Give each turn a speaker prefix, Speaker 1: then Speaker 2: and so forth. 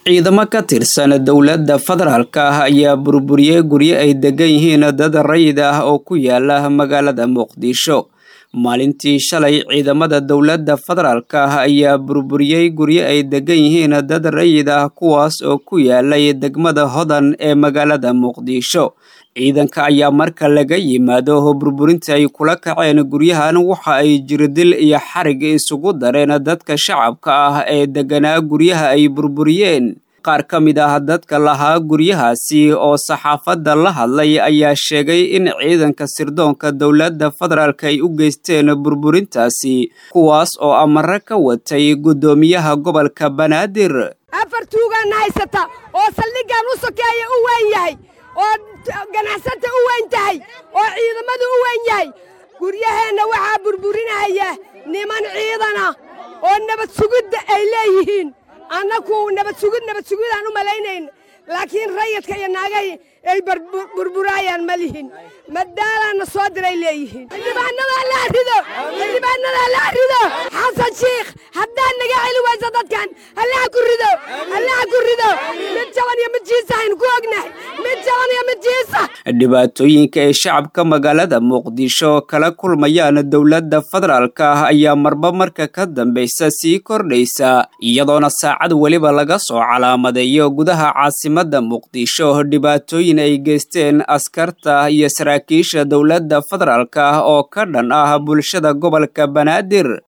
Speaker 1: ciidamo ka tirsan dowladda federaalka ah ayaa burburiyey guryo ay degan yihiin dad rayid ah oo ku yaala magaalada muqdisho maalintii shalay ciidamada dowladda federaalka ah ayaa burburiyey guryo ay degan yihiin dad rayid ah kuwaas oo ku yaalay degmada hodan ee magaalada muqdisho ciidanka ayaa marka laga yimaado burburinta ay kula kaceen guryahan waxa ay jirdil iyo xarig isugu dareen dadka shacabka ah ee deganaa guryaha ay burburiyeen qaar ka mid ah dadka lahaa guryahaasi oo saxaafadda la hadlay ayaa sheegay in ciidanka sirdoonka dowladda federaalk ay u geysteen burburintaasi kuwaas oo amare ka watay guddoomiyaha gobolka banaadir
Speaker 2: afar tuugaana haysata oo saldhiggan u sokeeya u weyn yahay oo ganacsanta u weyn tahay oo ciidamadu u weyn yahay guryaheenna waxaa burburinaya niman ciidana oo nabad sugidda ay leeyihiin annaku nabad sugid nabad sugidaan u malaynayn laakiin rayidka iyo naagay ay burburaayaan ma lihin madaalaanna soo diray leeyihiin xildhibaanadaa la rido xildhibaanadaa la rido xasan shiikh haddaad naga celi wayso dadkan allaha ku rido allaha ku rido mid jaban iyo mid jiisa aynu ku ognahay mid jaban iyo mid jiisa
Speaker 1: dhibaatooyinka ay shacabka magaalada muqdisho kala kulmayaan dowladda federaalka ah ayaa marba marka ka dambaysa sii kordhaysa iyadoona saacad weliba laga soo calaamadeeyo gudaha caasimadda muqdisho dhibaatooyin ay geysteen askarta iyo saraakiisha dowladda federaalka ah oo ka dhan ah bulshada gobolka banaadir